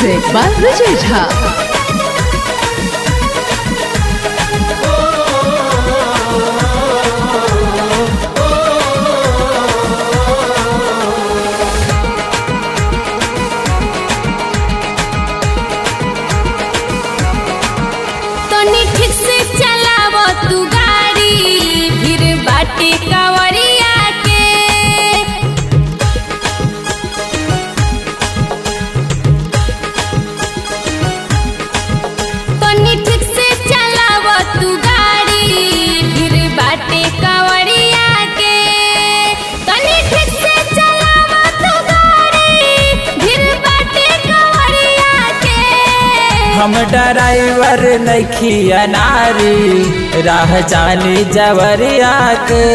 Music by Vijay Jha. तनी ठीक से चलाव तू गाड़ी फिर बाटे कवरिया के तनी ठीक से चलाव तू गाड़ी फिर बाटे कवरिया के तनी ठीक से चलाव तू गाड़ी फिर बाटे कवरिया के हम ड्राइवर नखी अनारी राह जानी जवरिया के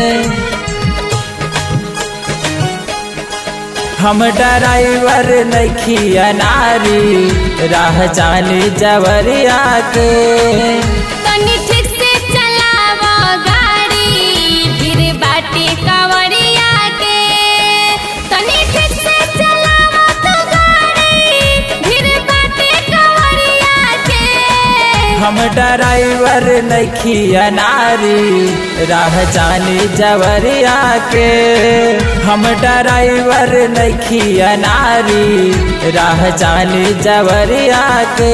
हम ड्राइवर नखी अनारी राह जानी जवरिया के तनी ठीक से चलाव गाड़ी फिर बाटे कवरिया के तनी ठीक से चलाव तो गाड़ी फिर बाटे कवरिया के हम ड्राइवर नखी अनारी राह जानी जवरिया के हम ड्राइवर नखी अनारी राह जानी जवरिया के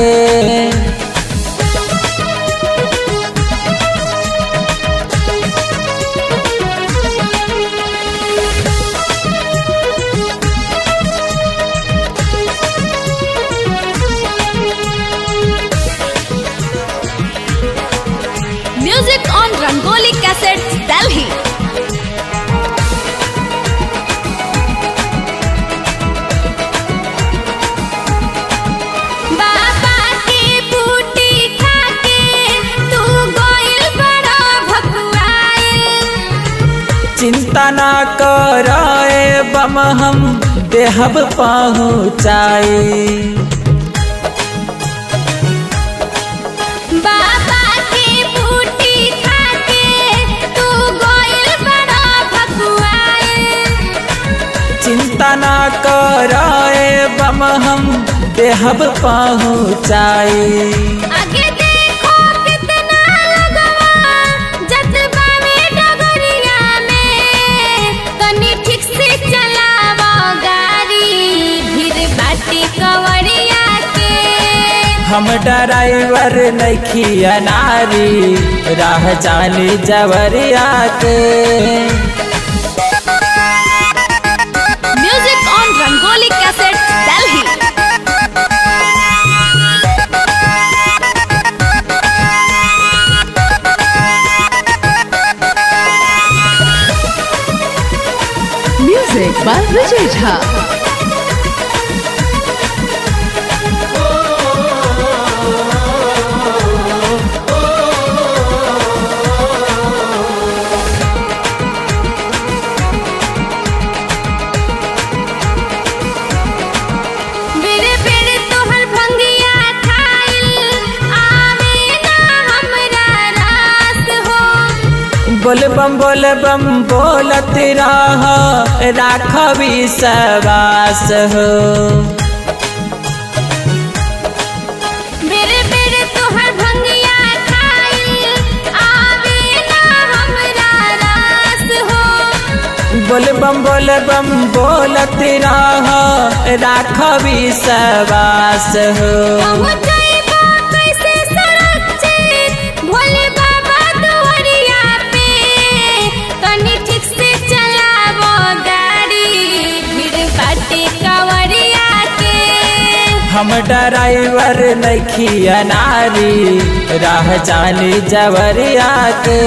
music on Rangoli cassettes Delhi बाबा की बूटी खाके तू गोइल बड़ा भगवाइल चिंता ना कर बम हम देहब पहुँचाई बाबा की बूटी खाके तू गोइल बड़ा भगवाइल चिंता ना कर बम हम देहब पहुँचाई आगे देखो कितना लगवा जज्बा में डगरिया में तनी ठीक से चलावा गाड़ी भीड़ बाटी कवरिया के हम ड्राइवर नखी अनारी राह जानी जवरिया के music on Rangoli cassette Delhi Music by Vijay Jha. बेरे बेरे तोहर भंगिया खाइल आवे ना हमरा रास हो बोल बम बोल बम बोलत रह राखबी सवास हो बेरे बेरे तोहर भंगिया खाइल आवे ना हमरा रास हो बोल बम बोल बम बोलत रह राखबी सवास हो हम जाइबा कैसे सुरक्षित भोले बाबा दुआरिया पे तनी ठीक से चलावो गाड़ी भीड़ बाटे कवरिया के हम ड्राइवर नखी अनारी राह जानी जवरिया के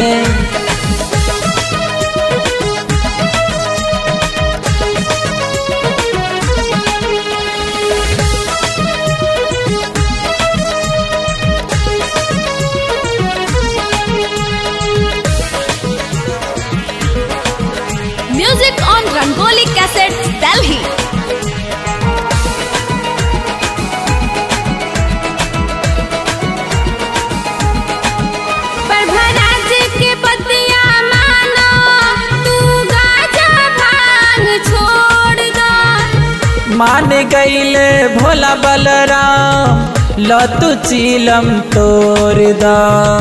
music on Rangoli cassettes Delhi Prabhraj के पद मान गईले भोला बलराम लतु चीलम तोड़ दा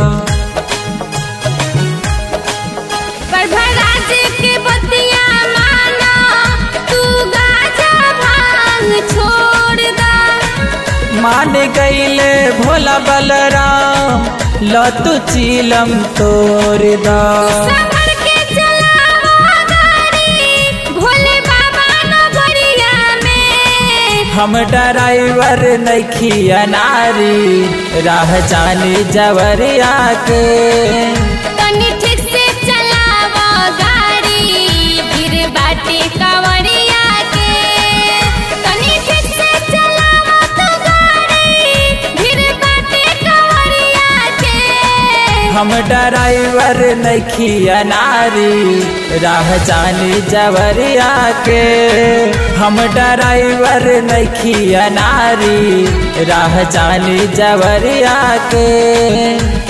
प्रभराज के बतिया माना तू गाजा भांग छोड़ दा मान गईले भोला बलराम लतु चीलम तोड़ दा संभल के चलावा गाड़ी भोले बाबा नगरिया में हम ड्राइवर नखिया नारी राह जानी जवरिया के तनी ठीक से चलावा गाड़ी गिर बाटे कांवरिया के तनी ठीक से चलावा तो गाड़ी गिर बाटे कांवरिया के हम ड्राइवर नखिया नारी राह जानी जवरिया के हम ड्राइवर नखिया नारी राह जानी जवरिया के